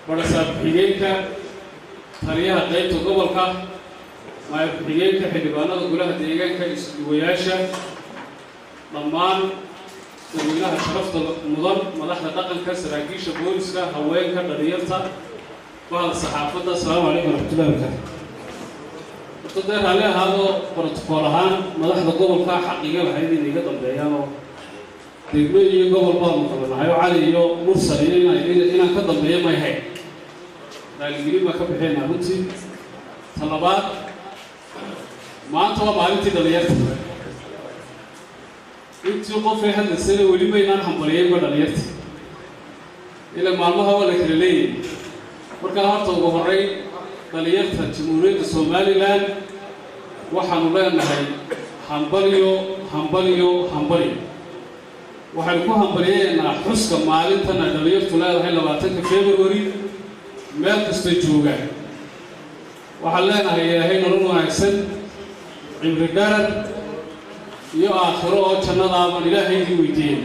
barasaab ku-xigeenka taliyaha qaybta gobolka maayar ku-xigeenka xildhibaanada golaha deegaanka isduwayaasha dhammaan dadweynaha sharafta mudan madaxda dhaqanka saraakiisha booliska haweenka dhalinyarta bahda saxaafadda asalaamu calaykum waraxmatullahi wabarakaatu horta dee raalli ahaadoo brotokool ahaan madaxda gobolka xaqiiga lahayd inay iga dambeeyaan oo degmo iyo gobol baanu kala nahay oo cali iyo mursal iyo inaan ka dambeeyo may hayn raaligelin baa ka bixeenaa runtii ta labaad maanta waa maalintii dhalinyarta intii qofay hadlaysana weli maynaan hambaliyeynba dhalinyarta ila maalmaha waa la kala leeyahay markaa horta ugu horey dhalinyarta jamhuuriyadda somalilan waxaanu leenahay hambaliyo hambaliyo hambaliyo waxaynu ku hambaliyeynaa xuska maalintan ay dhalinyartu leedahay labaatanka february meel kastay joogaan waxaan leenahay ilaahay nolol wanaagsan cimri dharar iyo aakhiro oo jannadaabaan ilaahaydii weydiiyeyna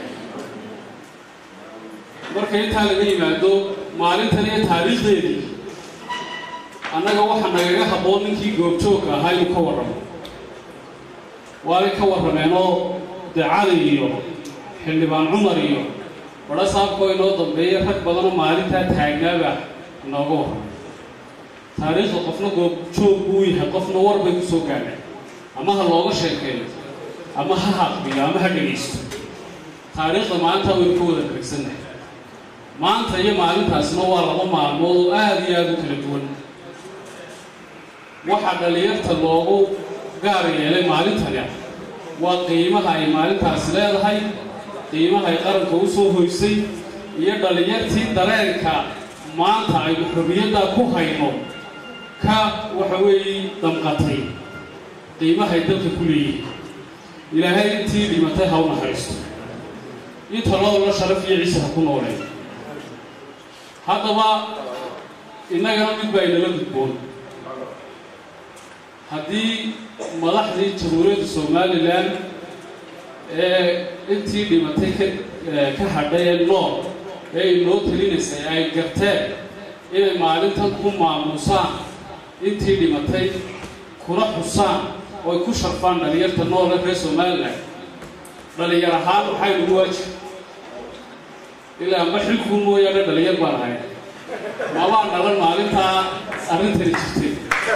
marka intaa laga yimaado maalintan iyo taariikhdeedii annaga waxaa nagaga habboon ninkii goobjoogka ahaa inuu ka warramo waanay ka warrameen oo dee cali iyo xildhibaan cumar iyo badha saabkoo inoo dambeeya rag badanoo maalintaa taagnaaba inooga warramo taariikhda qofna goobjoog buu yahay qofna war bay ku soo gaadhay ama ha looga sheekeeyo ama ha haqbiyo ama ha dhegaysto taariikhda maalintaa waynu ka wada garagsannahay maanta iyo maalintaasna waa laba maalmood oo aada iyo aada u kala duwan waxaa dhalinyarta loogu gaar yeelay maalintani waa qiimaha ay maalintaasi leedahay qiimaha ay qaranka u soo hoysay iyo dhalinyartii dareenka maanta aynu xorriyaddaa ku hayno ka waxa weeye damqatay qiimahay dalka ku leeyihin ilaahay intii dhimatay ha u naxariisto inta loola sharaf iyo ciise ha ku nooleen haddaba innagana mid baa inala gudboon haddii madaxdii jamhuuriyadda somalilan ee intii dhimatay ka ka hadhay ee nool ee inoo talinaysay ay garteen inay maalintan ku maamuusaan intii dhimatay kuna xusaan oo ay ku sharfaan dhalinyarta noole reer somalilan dhalinyar ahaan waxay nagu waajib ilaa ma xilkuu mooyaane dhalinyar baan ahay mabaan dhalan maalintaa arrintani jirtay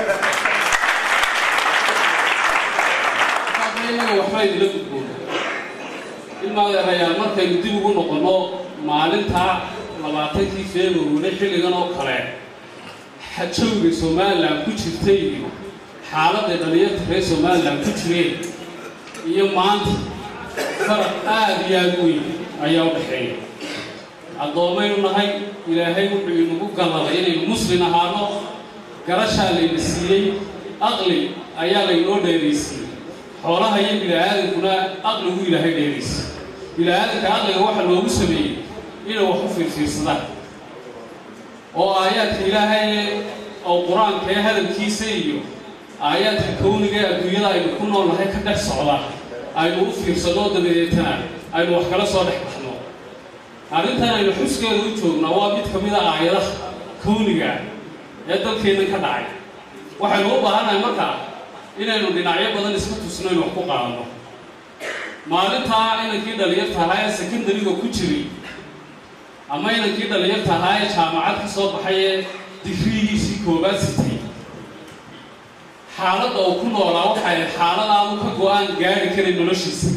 inaga waxba idila gudboon ilmaadeerayaal markaynu dib ugu noqonno maalintaa labaatankii february xilligan oo kale xajowga somalilan ku jirtay iyo xaaladday dhalinyarta reer somalilan ku jireen iyo maanta faraq aada iyo aada u weyn ayaa u dhexeeya addoommaynu nahay ilaahay wuxuu inagu galladay inaynu muslin ahaano garashaa layna siiyey aqli ayaa laynoo dheeraysiiyey xoolaha iyo bini-aadankuna aqligu ilaahay dheeraysiy bini-aadanka aqliga waxa loogu sameeyey inay wax u fiirfiirsadaan oo aayaadka ilaahay oo qur-aanka ee hadalkiisa iyo aayaadka kawniga ee adduunyada aynu ku nool nahay ka dhex socda aynu u fiirsanno dabadeetana aynu wax kala soo dhex baxno arrintan aynu xuskeeda u joognaa waa mid ka mid a aayadaha kawniga ee dalkeennan ka dhacay waxaynu u baahannahay markaa inaynu dhinacyo badan iska tusno in wax ku qaadano maalintaa inankii dhalinyarta ahaa ee secondariga ku jiray ama inankii dhalinyarta ahaa ee jaamacad ka soo baxay ee digriigiisii koobaad sitay xaaladda uu ku noolaa waxay xaalad aanu ka go-aan gaari karin noloshiisa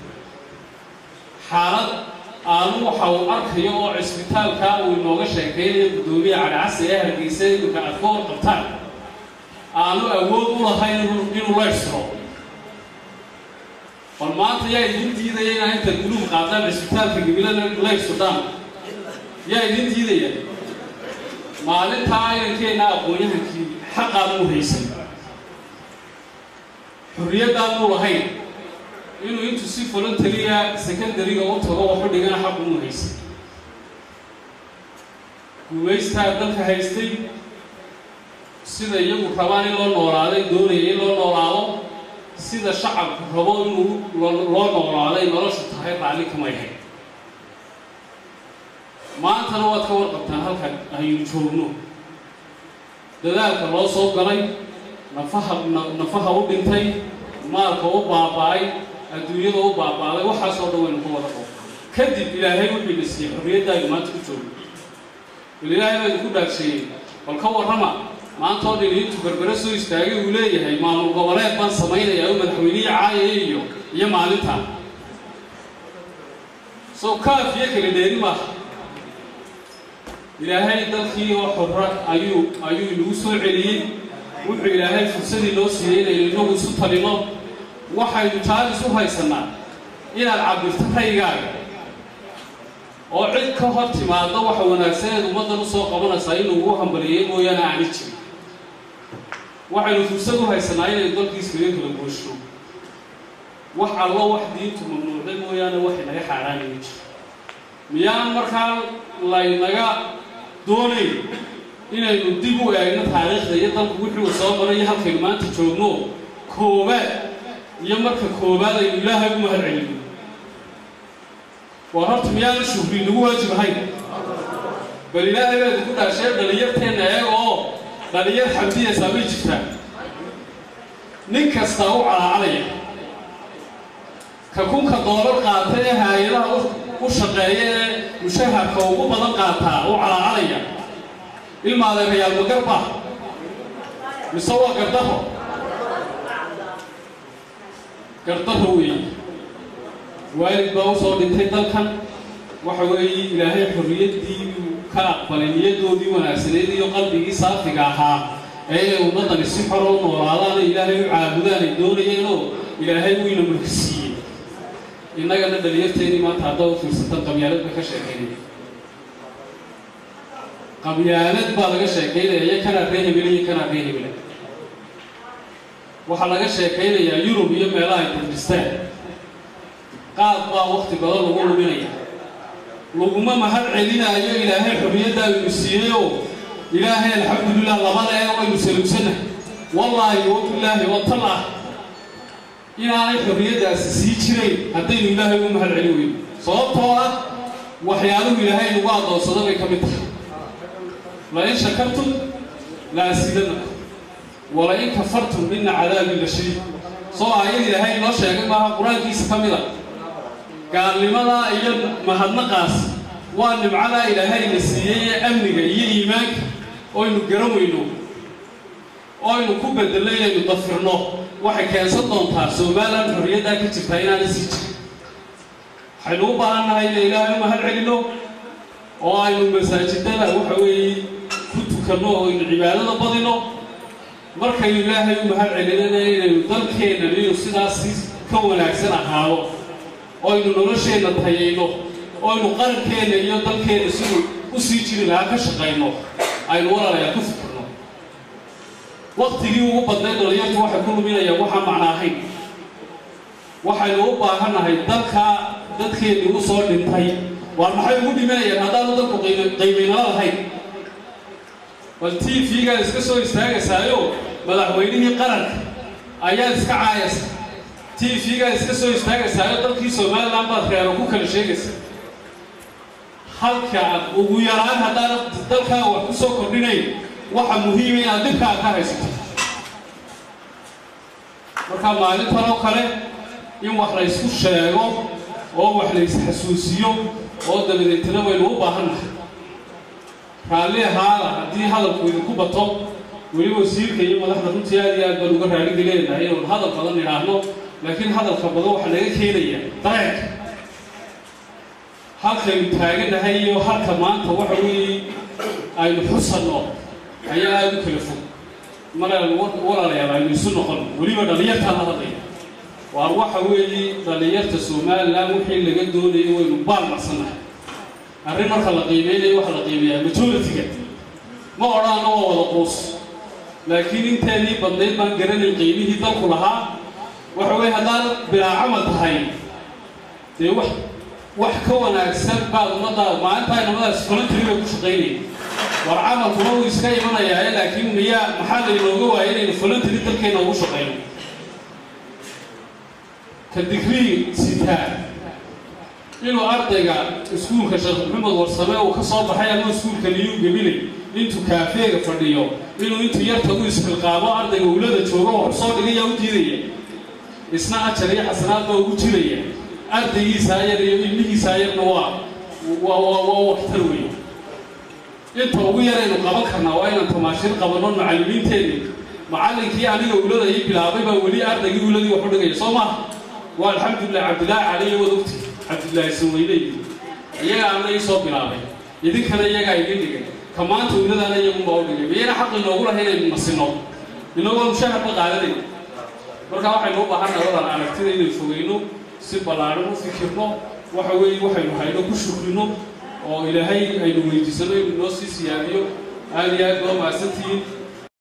xaalad aanu waxa uu arkayo oo cisbitaalka uu inooga sheekaynayo guddoomiya cadhacasi ee hargeysa iminka aad ka warqabtaan aanu awood u lahayn inuu laysro bal maanta yaa idin diidaya inaa inta guluub qaadaan cisbitaalka gabilada laysudhaan yaa idin diidaya maalintaa inankeenna aqoon-yahankii xaqaanu haysan xorriyaddaanuu lahayn inuu intuu si voluntaria secondariga u tago waxu dhigana xaq unu haysan guumaystaa dalka haystay sida iyagu rabaan in loo noolaaday doonaya in loo noolaado sida shacabku rabo inuu loo noolaaday noloshu tahay raalli kamay hayn maantana waad ka warqabtaan halkan aynu joogno dadaalka loo soo galay nafaha nafaha u dhintay maalka u baaba'ay adduunyada u baaba'day waxaasoo dhan waynu ka wada qabo kadib ilaahay wuxuu ina siiyey xorriyadda aynu maanta ku joogno bal ilaahay baa idinku dhaagseeyey bal ka warrama maanta oo dhan intuu berbere soo istaagay uu leeyahay maamul goboleed baan samaynayaa oo madaxweynihii caayaya iyo iyo maalintaa soo kaafiyo kala dheeri maaha ilaahay dalkii oo xorra ayuu ayuu inagu soo celiyey wuxuu ilaahay fursadii noo siiyey inaynu inagu isu talino waxaynu jaalis u haysannaa inaad cabirto raygaaga oo cid ka hor timaado waxa wanaagsaneed ummaddan usoo qabanaysaa inuu ugu hambaliyeey mooyaane aani jirin waxaynu fursad u haysanaa inaynu dalkiis kaga kala goosho wax allo wax diintu mamnuucday mooyaane wax inaga xaaraanaya jiro miyaan markaa laynaga doonayn inaynu dib u eegno taariikhda iyo dalku wixii uu soo maray iyo halkaynu maanta joogno koobaad iyo marka koobaad aynu ilaahay u mahad celino waa horta miyaana shuhri nagu waajib ahayn bal ilaahay baad ku dhaashee dhalinyarteenna eega oo dhalinyar xamdiyaysaa may jirtaa nin kastaa u calaacalaya ka kunka doolar qaata ee haayadaha u shaqeeya ee mushaharka ugu badan qaataa u calaacalaya ilmaadeerayaal magarba mise waa gardaho gardaho weeye waalid baa usoo dhintay dalkan waxa weeye ilaahay xorriyaddii ka aqbalay niyadoodii wanaagsaneyd iyo qalbigii saafiga ahaa ee inay ummaddani si xoro u noolaadaan ilaahay u caabudaan ay doonayeenoo ilaahay wuyna mulki siiyey innagana dhalinyarteedii maanta haddaa u fiirsatan qabyaalad ba ka sheekaynaya qabyaalad baa laga sheekaynaya iyo kanaa ree hebele iyo kanaa ree hebele waxaa laga sheekaynayaa yurub iyo meelaha ay dardhistaan qaad baa wakti badan lagu luminaya laguma mahad celinaayo ilaahay xorriyadda aynu siiyeyoo ilaahay alxamdulilah labada ee waynu salugsannahay wallaahi wabillaahi watallah inaanay xorriyaddaasi sii jirayn haddaynu ilaahay ugu mahad celin weyno sababtoo ah waxyaaluhu ilaahay nagu addoonsado bay ka mid tahay lain shakartum la asiidanakum walain kafartum ina cadaabi la shadiid soo aayad ilaahay inoo sheegay maaha qur-aankiisa ka mid a gaalnimadaa iyo mahadnaqaas waa nimcadaa ilaahayna siiyey ee amniga iyo iimaanka oynu garan weyno oynu ku bedelno inaynu dafirno waxay keensan doontaa somalilan xorriyaddaa ka jirtaa inaana sii jirin waxaynu u baahan nahay ina ilaahay u mahad celino oo aynu masaajidada waxa weeye ku tukanno oo aynu cibaadada badino markaynu ilaahay u mahad celinana inaynu dalkeennan inuu sidaasi ka wanaagsan ahaado oynu nolosheenna tayayno oynu qarankeenna iyo dalkeenna siduu u sii jiri lahaa ka shaqayno aynu walaalayaa ku fikirno waktigii ugu badnay dhalinyartu waxay ku luminayaan waxaan macno ahayn waxaynu u baahannahay dalkaa dadkeennii u soo dhintay waar maxay ugu dhimanayaan haddaanu dalku qiimaynala lahayn bal t v-gaad iska soo istaagaysaayo madaxweynihii qaranka ayaad iska caayaysa t v-gaad iska soo istaagaysaayo dalkii somalilan baad reero ku kala sheegaysa halka ugu yaraan haddaana dalkaaga wax ku soo kordhinayn waxa muhiima inaad dhibkaa ka haysato marka maalintan oo kale in wax la ysku sheego oo wax la isxasuusiyo oo dabadeetana waynu u baahannahay raalli ahaada haddii hadalku idinku bato weli wasiirka iyo madaxda runtii aad iyo aad baan uga raali geleenahay inaynu hadal badan idhaahno laakiin hadalka badan waxaa naga keenaya dareenka halkaynu taaganahay iyo halka maanta waxa weeye aynu xusanno ayaa aada u kala fog maraynu walaalayaal aynu isu noqon weliba dhallinyartaan la hadlaya waar waxa weeye dhallinyarta somalilan wixii laga doonayo waynu baalmarsannahay arrin marka la qiimeynayo waxaa la qiimeeyaa majority-ga ma odhaano waa wada quus laakiin inteenii badnayd baan garanayn qiimihii dalku lahaa waxa weye haddaad bilaa camal tahay dee wax wax ka wanaagsan baad ummaddaa maalintaa inamadaas voluntery bay ku shaqaynaya war camalkuna wuu iska imanayaaye laakiin miyaa maxaa laynooga waaya inaynu voluntery dalkeena ugu shaqayno ka digrii sitaa inuu ardayga iskuulka sheekh maxamed warsame uu ka soo baxay ama iskuulka niyuu gebinay intuu kaafeega fadhiyo inuu intuu yarta u isxilqaamo ardayga ulada joogo wax soo dhigaya u diidaya isna ajar iyo xasanaad baa ugu jiraya ardaygiisaa yar iyo ilmihiisaa yarna waa waa waa waa waxtar weeye inta ugu yaraynu qaban karnaa waa inaan tamaashiir qabanno macallimiinteedii macallinkii aniga ulada ii bilaabay baa weli ardaygii uladii wax u dhigaya soo maha waa alxamdulilah cabdillaahi caliyo wad ogti cabdillaahi sanweyney iyaga ana ii soo bilaabay idinkana iyagaa idin dhigay ka maanta uladaana iyagunbaa u dhigay miyayna xaq inoogu lahay inaynu nasino inagoo mushaharba qaadanay marka waxaynu u baahannahay wadaan aragtida inaynu fogeyno si ballaadhan u fikirno waxa weeye waxaynu hayno ku shukrino oo ilaahay aynu weydiisano inuu noo sii siyaadiyo aada iyo aad baa mahadsantihiin